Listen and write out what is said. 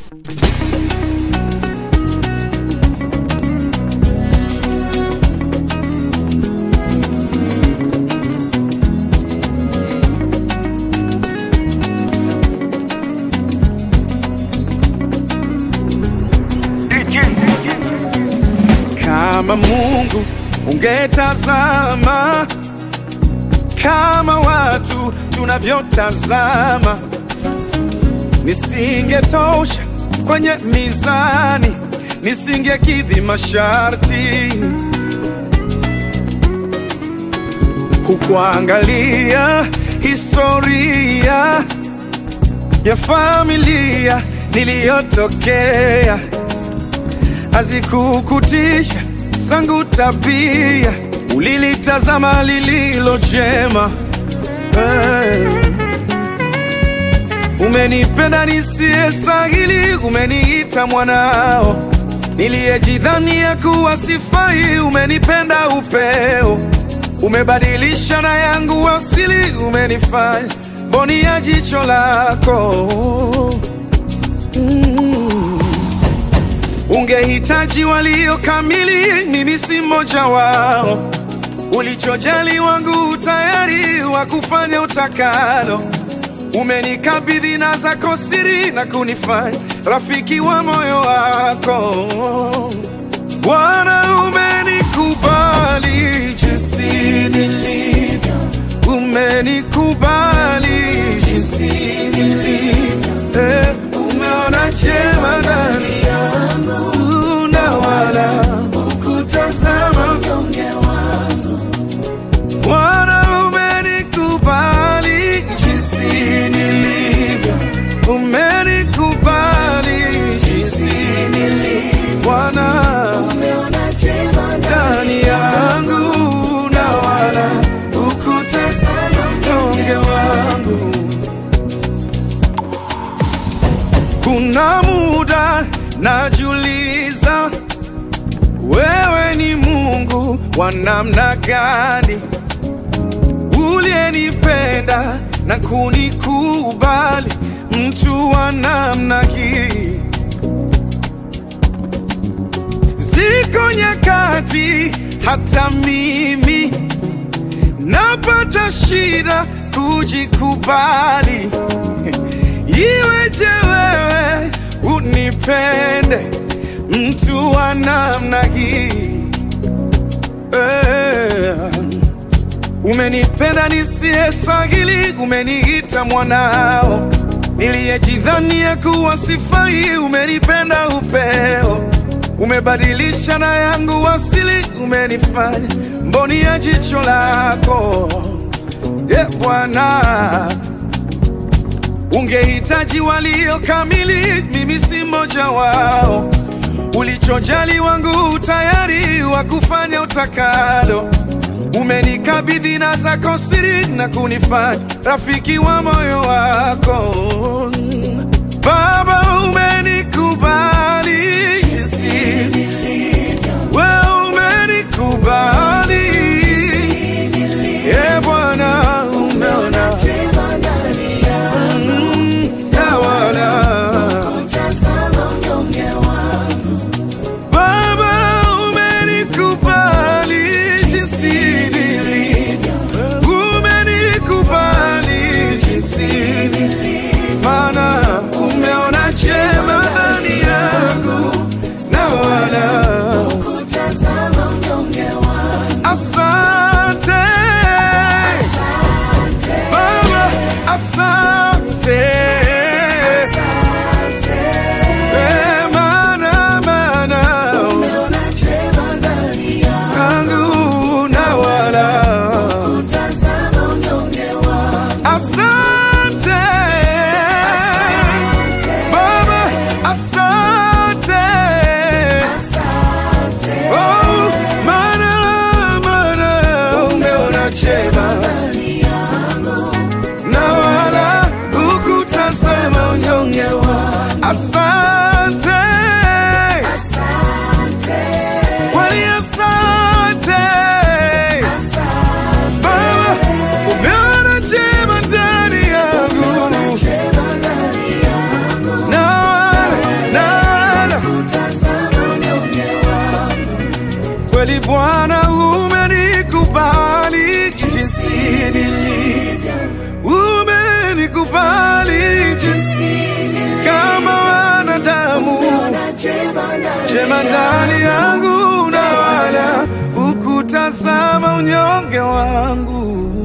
Kama Mungu ungetazama kama watu tunavyotazama, nisingetosha kwenye mizani, nisingekidhi masharti. Hukuangalia historia ya familia niliyotokea, hazikukutisha zangu tabia, ulilitazama lililo jema. Hey. Umenipenda nisiyestahili, umeniita mwanao, niliyejidhania kuwa sifai, umenipenda upeo, umebadilisha na yangu asili, umenifanya mboni ya jicho lako mm. Ungehitaji walio kamili, mimi si mmoja wao. Ulichojali wangu tayari wa kufanya utakalo. Umenikabidhi na zako siri na kunifanya rafiki wa moyo wako. Bwana, umenikubali jinsi nilivyo, umenikubali jinsi nilivyo, eh, umeona jema ndani yangu na wala hukutazama unyonge wangu. Bwana, umenikubali jinsi nilivyo, umenikubali jinsi nilivyo. Bwana, Umeona jema ndani yangu na wala hukutazama unyonge wangu. Kuna muda najiuliza, wewe ni Mungu wa namna gani, uliyenipenda na kunikubali, mtu wa namna hii. Ziko nyakati hata mimi napata shida kujikubali. Iweje wewe unipende mtu wa namna hii eh. Umenipenda nisiyestahili, umeniita mwanao, niliyejidhania kuwa sifai, umenipenda upeo, umebadilisha na yangu asili, umenifanya mboni ya jicho lako ye Bwana. Ungehitaji walio kamili, mimi si mmoja wao. Ulichojali wangu tayari wa kufanya utakalo. Umenikabidhi na zako siri na kunifanya rafiki wa moyo wako. Baba, umenikubali jinsi wewe umenikubali. E Bwana, umeona jema ndani yangu, Mm, na wala tazama unyonge wangu. Baba umenikubali jinsi nilivyo, umenikubali jinsi nilivyo, Bwana umenikubali jinsi nilivyo, umenikubali jinsi si kama wanadamu, Umeona jema ndani jema ndani yangu na wala ukutazama unyonge wangu.